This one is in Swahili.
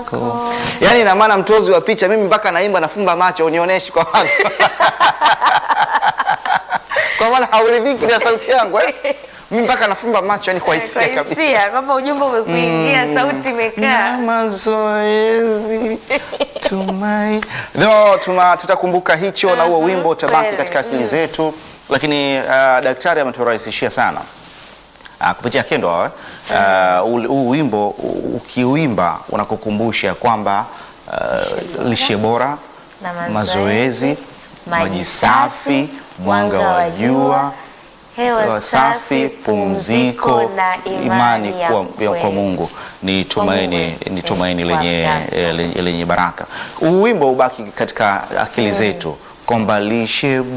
wako. Yaani ina maana mtozi wa picha, mimi mpaka naimba nafumba macho, unioneshi kwa watu kwa maana hauridhiki na sauti yangu eh? Mimi mpaka nafumba macho, yani kwa hisia kabisa. Hisia kwamba ujumbe umekuingia, sauti imekaa. na mazoezi tumai no, tuma, tutakumbuka hicho na huo Mhm, wimbo utabaki kweli. katika akili zetu, lakini uh, daktari ameturahisishia sana uh, kupitia kendo hawa uh, ul- huu wimbo u- ukiuimba unakukumbusha kwamba uh, lishe bora, Na mazoezi, mazoezi, maji safi, mwanga wa jua hewa hewa safi, pumziko, imani kuwa ya kwa Mungu ni tumaini, Mungu, ni eh, tumaini kwa lenye, Afrika. eh, lenye, lenye baraka. Huu wimbo ubaki katika akili zetu kwamba lishe